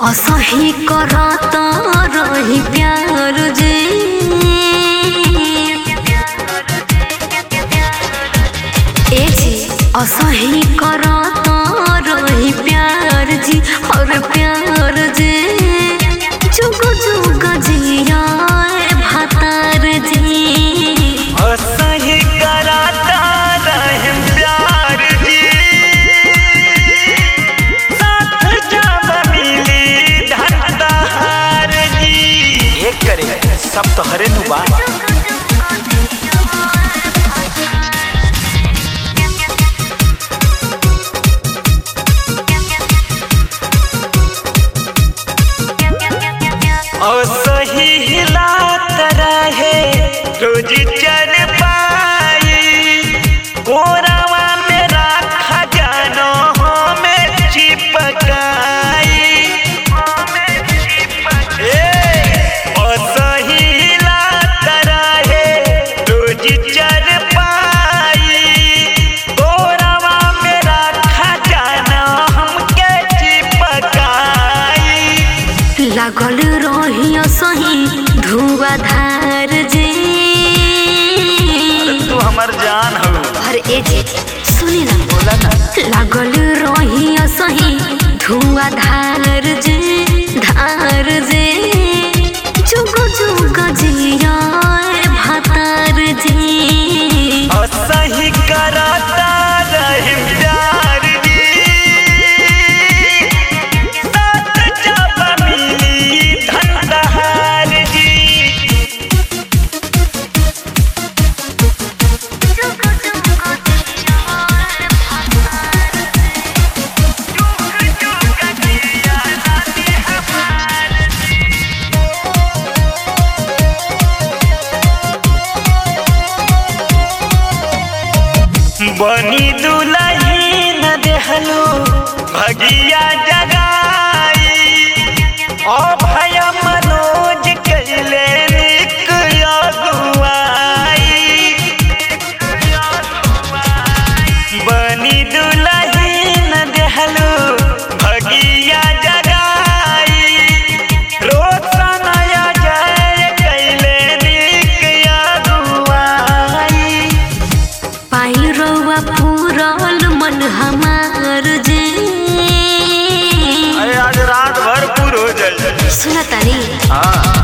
असही करत रही प्यार जे ए जी असही करत रही प्यार जी और प्यार जे जुग जुग जिया भातार जी असही कराता रहम प्यार जी साथ जब मिली धनदार जी एक करे सब तो हरे नु बा असही हिलात रहे रोज चल पाई कोरावा में राखा जानो हमें चिपकाई ए, असही हिलात रहे रोज चल पाई कोरावा में राखा जानो हमके चिपकाई लागल रही सही धुआधार जे तू हमर जान हो और ए जे सुनी ना बोला ना लागल रही सही धुआधार जे धार जे जुग जुग जिया भातार जी असही कराता रहिम प्यार जी साथ जब मिली धनदहार जी बनी दुलही न देहलो भगिया जगाई ओ भय मनोज कैले निक अगुआई बनी दुलही न देहलो भगिया जगाई रोशन जय कैले निक अगुआई पाई रउआ पूरल मन हमार जे अरे आज रात भर पूर हो जाए सुनतानी हाँ